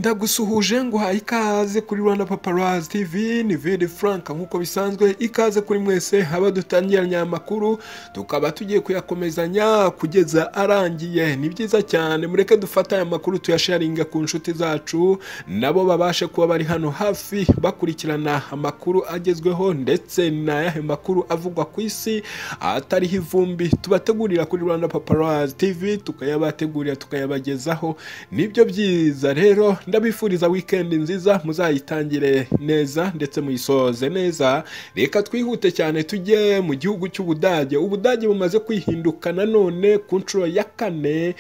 ndagusuhuje nguhaye ikaze kuri rwanda paparazi tv ni vidi frank nk'uko bisanzwe ikaze kuri mwese haba dutangiranye amakuru tukaba tugiye kuyakomezanya kugeza arangiye ni byiza cyane mureke dufate aya makuru tuyasharinga ku nshuti zacu nabo babashe kuba bari hano hafi bakurikirana amakuru agezweho ndetse n'ayahe makuru avugwa ku isi atariho ivumbi tubategurira kuri rwanda paparazi tv tukayabategurira tukayabagezaho nibyo byiza rero ndabifuriza wikendi nziza muzayitangire neza ndetse muyisoze neza reka twihute cyane tujye mu gihugu cy'ubudage ubudage bumaze kwihinduka nanone ku nshuro ya kane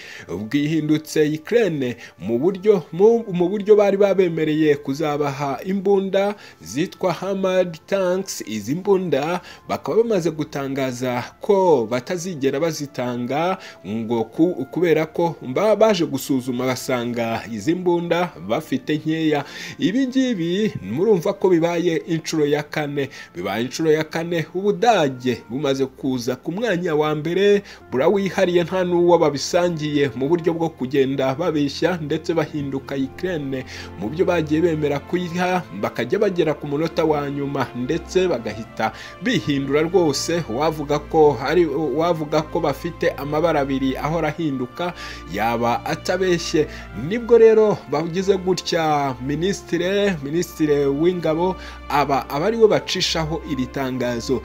bwihindutse ikirere mu buryo mu buryo bari babemereye kuzabaha imbunda zitwa hamadi tanks izi mbunda bakaba bamaze gutangaza ko batazigera bazitanga ngo kubera ko baba baje gusuzuma basanga izi mbunda bafite nkeya ibi ngibi murumva ko bibaye inshuro ya kane bibaye inshuro ya kane ubudage bumaze kuza ku mwanya wa mbere burawihariye nta n'uwo babisangiye mu buryo bwo kugenda babeshya ndetse bahinduka ikirere mu byo bagiye bemera kuyiha bakajya bagera ku munota wa nyuma ndetse bagahita bihindura rwose wavuga ko hari wavuga ko bafite amabara abiri ahora ahinduka yaba atabeshye nibwo rero bagize gutya minisitire minisitire w'ingabo aba aba ariwe bacishaho iri tangazo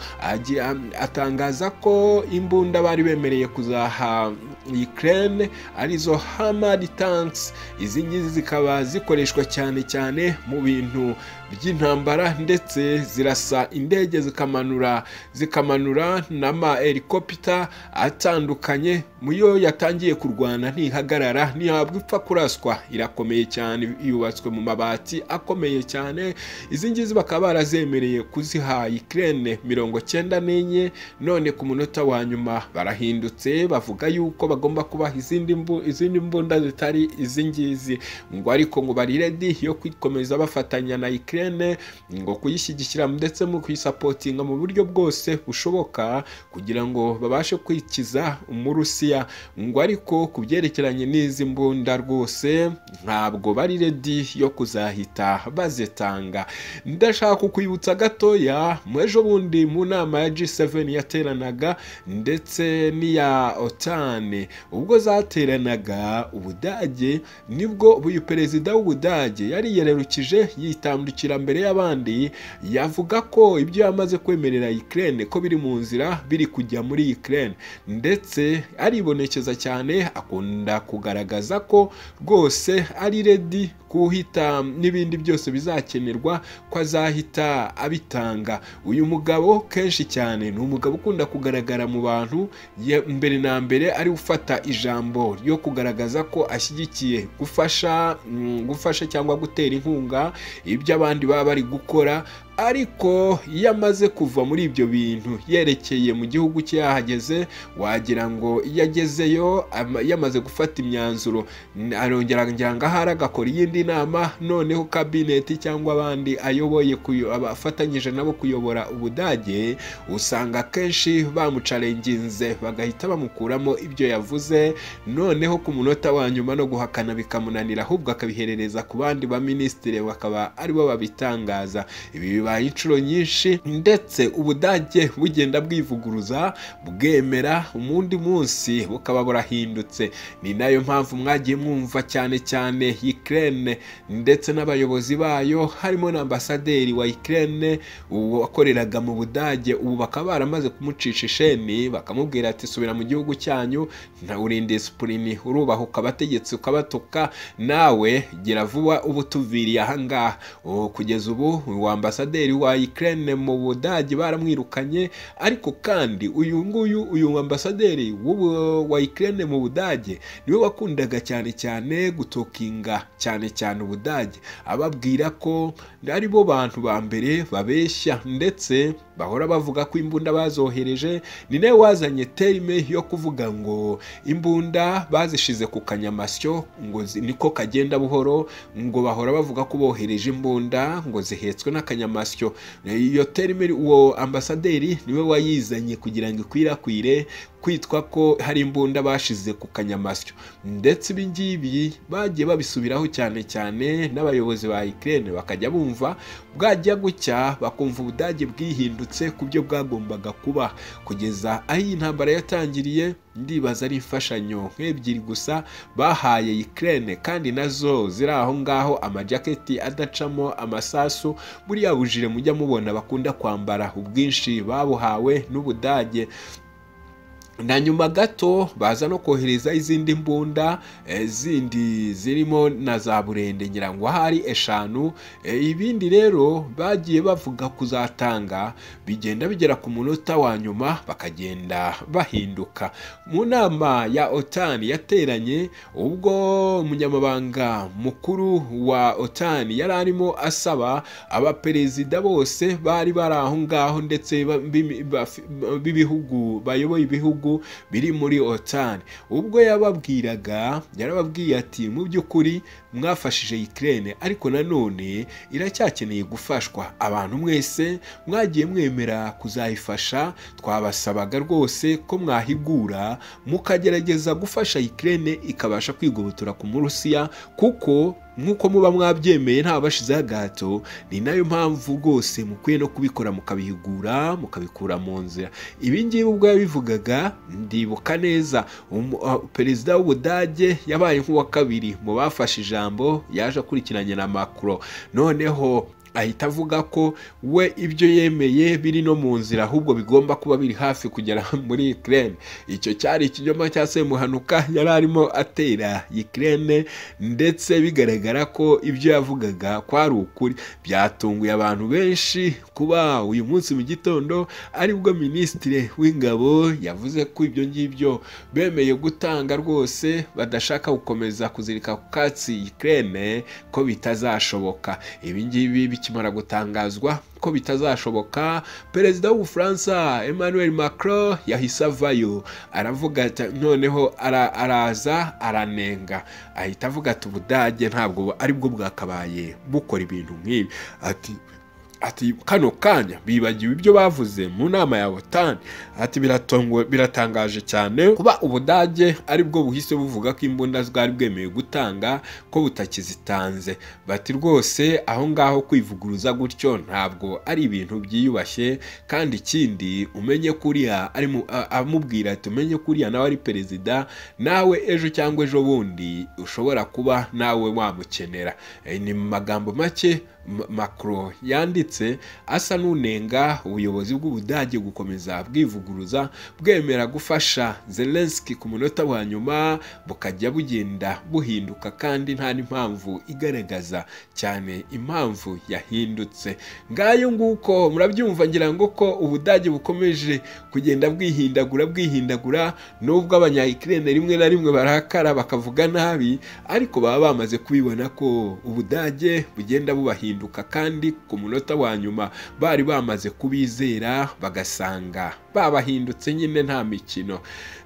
atangaza ko imbunda bari bemereye kuzaha ikirere arizo hamadi tanks izi ngizi zikaba zikoreshwa cyane cyane mu bintu by'intambara ndetse zirasa indege zikamanura zikamanura n'ama helikopita atandukanye muyo yatangiye kurwana ntihagarara ntihabwa ipfa kuraswa irakomeye cyane yubatswe mu mabati akomeye cyane izi ngizi bakaba barazemereye kuziha ikirere mirongo cyenda n'enye none ku munota wa nyuma barahindutse bavuga yuko bagomba kubaha izindi mbu izindi mbunda zitari izi ngizi ngo ariko ngo bari redi yo kwikomeza bafatanya na ikirere ngo kuyishyigikira ndetse mu kuyisapotinga mu buryo bwose bushoboka kugira ngo babashe kwikiza umurusiya ngo ariko ku byerekeranye n'izi mbunda rwose ntabwo bari redi yo kuzahita bazitanga ndashaka kukwibutsa gatoya mu ejo bundi mu nama ya G7 yateranaga ndetse n'iya otani ubwo zateranaga ubudage nibwo uyu perezida w'ubudage yari yarerukije yitambukira mbere y'abandi yavuga ko ibyo yamaze kwemerera ikirere ko biri mu nzira biri kujya muri ikirere ndetse aribonekeza cyane akunda kugaragaza ko rwose ari redi kuhita n'ibindi byose bizakenerwa ko azahita abitanga uyu mugabo kenshi cyane ni umugabo ukunda kugaragara mu bantu mbere na mbere ari ufata ijambo ryo kugaragaza ko ashyigikiye gufasha gufasha cyangwa gutera inkunga ibyo abandi baba bari gukora ariko iyo amaze kuva muri ibyo bintu yerekeye mu gihugu cye yahageze wagira ngo iyo agezeyo yamaze gufata imyanzuro arongera ahari agakora iyindi nama noneho kabineti cyangwa abandi ayoboye afatanyije nabo kuyobora ubudage usanga akenshi bamucarenginze bagahita bamukuramo ibyo yavuze noneho ku munota wa nyuma no guhakana bikamunanira ahubwo akabiherereza ku bandi baminisitiri bakaba aribo babitangaza ibi bibaye inshuro nyinshi ndetse ubudage bugenda bwivuguruza bwemera umundi munsi bukaba burahindutse ni nayo mpamvu mwagiye mwumva cyane cyane ikirere ndetse n'abayobozi bayo harimo n'ambasaderi wa ikirere wakoreraga mu budage ubu bakaba baramaze kumucisha isheni bakamubwira ati subira mu gihugu cyanyu urinde sipurini urubaha ukabategetse ukabatuka nawe gira vuba uba utuviriye ahangaha kugeza ubu wamba ambasaderi wa Ukraine mu Budage baramwirukanye ariko kandi uyu nguyu uyu ambasaderi wa Ukraine mu Budage niwe wakundaga cyane cyane gutokinga cyane cyane Ubudage ababwira ko ari bo bantu ba mbere babeshya ndetse bahora bavuga ko imbunda bazohereje ni nawe wazanye terime yo kuvuga ngo imbunda bazishize ku kanyamasyo ngo zi- niko kagenda buhoro ngo bahora bavuga ko bohereje imbunda ngo zihetswe n'akanyamasyo iyo terime uwo ambasaderi niwe wayizanye kugira ngo ikwirakwire kwitwa ko hari imbunda bashize ku kanyamasyo ndetse ibi ngibi bagiye babisubiraho cyane cyane n'abayobozi ba Ukraine bakajya bumva bwajya gucya bakumva ubudage bwihindutse ku byo bwagombaga kuba kugeza aho iyi ntambara yatangiriye ndibaza ari imfashanyo nk'ebyiri gusa bahaye Ukraine kandi nazo ziri aho ngaho amajaketi adacamo amasasu buriya bujire mujya mubona bakunda kwambara ubwinshi babuhawe n'ubudage na nyuma gato baza no kohereza izindi mbunda eh, zindi zirimo na za burende ngira ngo hari eshanu Eh, ibindi rero bagiye bavuga kuzatanga bigenda bigera ku munota wa nyuma bakagenda bahinduka mu nama ya otan yateranye ubwo umunyamabanga mukuru wa otan yari arimo asaba abaperezida bose bari bari aho ngaho ndetse ba- b'imi- bafi- b'ibihugu bayoboye ibihugu biri muri otan ubwo yababwiraga yarababwiye ati mu by'ukuri mwafashije Ukraine ariko nanone iracyakeneye gufashwa abantu mwese mwagiye mwemera kuzayifasha twabasabaga rwose ko mwahigura mukagerageza gufasha Ukraine ikabasha kwigobotora ku Murusiya kuko nk'uko muba mwabyemeye nta bashizeho agahato ni nayo mpamvu rwose mukwiye no kubikora mukabihigura mukabikura mu nzira ibi ngibi ubwo yabivugaga ndibuka neza umu- ah, perezida w'ubudage yabaye nk'uwa kabiri mu bafashe ijambo yaje akurikiranye na macro noneho ahita avuga ko we ibyo yemeye biri no mu nzira ahubwo bigomba kuba biri hafi kugera muri Ukraine icyo cyari ikinyoma cya Semuhanuka yari arimo atera Ukraine ndetse bigaragara ko ibyo yavugaga kwari ukuri byatunguye abantu benshi kuba uyu munsi mu gitondo aribwo minisitiri w'ingabo yavuze ko ibyo ngibyo bemeye gutanga rwose badashaka gukomeza kuzirika ku katsi Ukraine ko bitazashoboka ibi ngibi bikimara gutangazwa ko bitazashoboka perezida w'ubufaransa Emmanuel Macron yahise avayo aravuga ati noneho ara- araza aranenga ahita avuga ati ubudage ntabwo aribwo bwakabaye bukora ibintu nk'ibi ati ati kano kanya bibagiwe ibyo bavuze mu nama ya OTAN ati biratongo biratangaje cyane kuba ubudage aribwo buhise buvuga ko imbunda bwari bwemeye gutanga ko butakizitanze bati rwose aho ngaho kwivuguruza gutyo ntabwo ari ibintu byiyubashye kandi ikindi umenye kuriya ari mu- a- amubwira ati umenye kuriya nawe ari perezida nawe ejo cyangwa ejo bundi ushobora kuba nawe wamukenera Eh, ni mu magambo make M- Macron yanditse asa n'unenga ubuyobozi bw'ubudage gukomeza bwivuguruza bwemera gufasha Zelensky ku munota wa nyuma bukajya bugenda buhinduka kandi nta n'impamvu igaragaza cyane impamvu yahindutse ngayo nguko murabyumva ngira ngo ko ubudage bukomeje kugenda bwihindagura bwihindagura nubwo abanyayikirene rimwe na rimwe barakara bakavuga nabi ariko baba bamaze kubibona ko ubudage bugenda bubahinduka kandi ku munota wa nyuma bari bamaze kubizera bagasanga babahindutse nyine nta mikino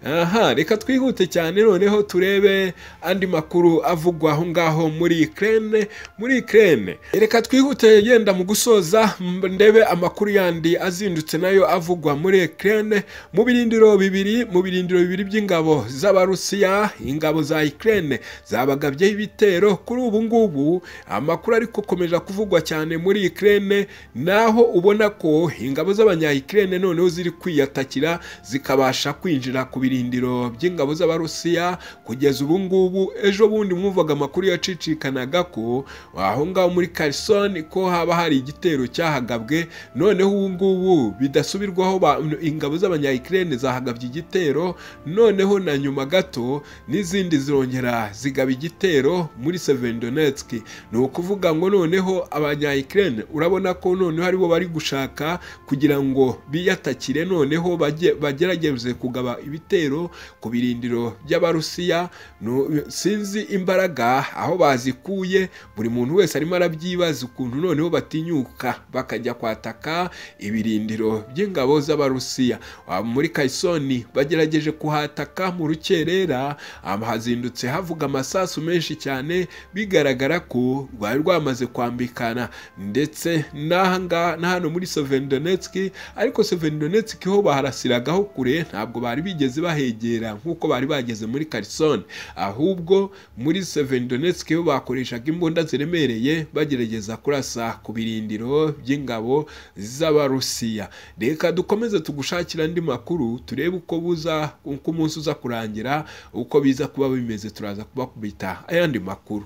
aha reka twihute cyane noneho turebe andi makuru avugwa aho ngaho muri Ukraine muri Ukraine reka twihute yenda mu gusoza m- ndebe amakuru yandi azindutse nayo avugwa muri Ukraine mu birindiro bibiri mu birindiro bibiri by'ingabo z'abarusiya ingabo za Ukraine zabagabyeho ibitero kuri ubu ngubu amakuru ariko akomeje kuvugwa cyane muri Ukraine naho ubona ko ingabo z'abanya-Ukraine noneho ziri kwiyatakira zikabasha kwinjira ku birindiro by'ingabo z'abarusiya kugeza ubu ngubu ejo bundi mwumvaga amakuru yacicikanaga ko aho ngaho muri Kherson ko haba hari igitero cyahagabwe noneho ubu ngubu bidasubirwaho ba- ingabo z'abanya-Ukraine zahagabye igitero noneho na nyuma gato n'izindi zirongera zigaba igitero muri Severodonetsk ni ukuvuga ngo noneho abanya Ukraine urabona ko noneho aribo bari gushaka kugira ngo biyatakire none noneho bage- bagerageze kugaba ibitero ku birindiro by'abarusiya no- sinzi imbaraga aho bazikuye buri muntu wese arimo arabyibaza ukuntu noneho batinyuka bakajya kwataka ibirindiro by'ingabo z'abarusiya Ah, muri kayisoni bagerageje kuhataka mu rukerera ah, hazindutse havuga amasasu menshi cyane bigaragara ko rwari rwamaze kwambikana ndetse n'aha ngaha- na hano muri Severodonetsk ariko Severodonetsk ho baharasiragaho kure ntabwo bari bigeze bahegera nk'uko bari bageze muri Kherson ahubwo muri Severodonetsk ho bakoreshaga imbunda ziremereye bagerageza kurasa ku birindiro by'ingabo z'abarusiya reka dukomeze tugushakira andi makuru turebe uko buza uko umunsi uza kurangira uko biza kuba bimeze turaza kubakubita ayandi makuru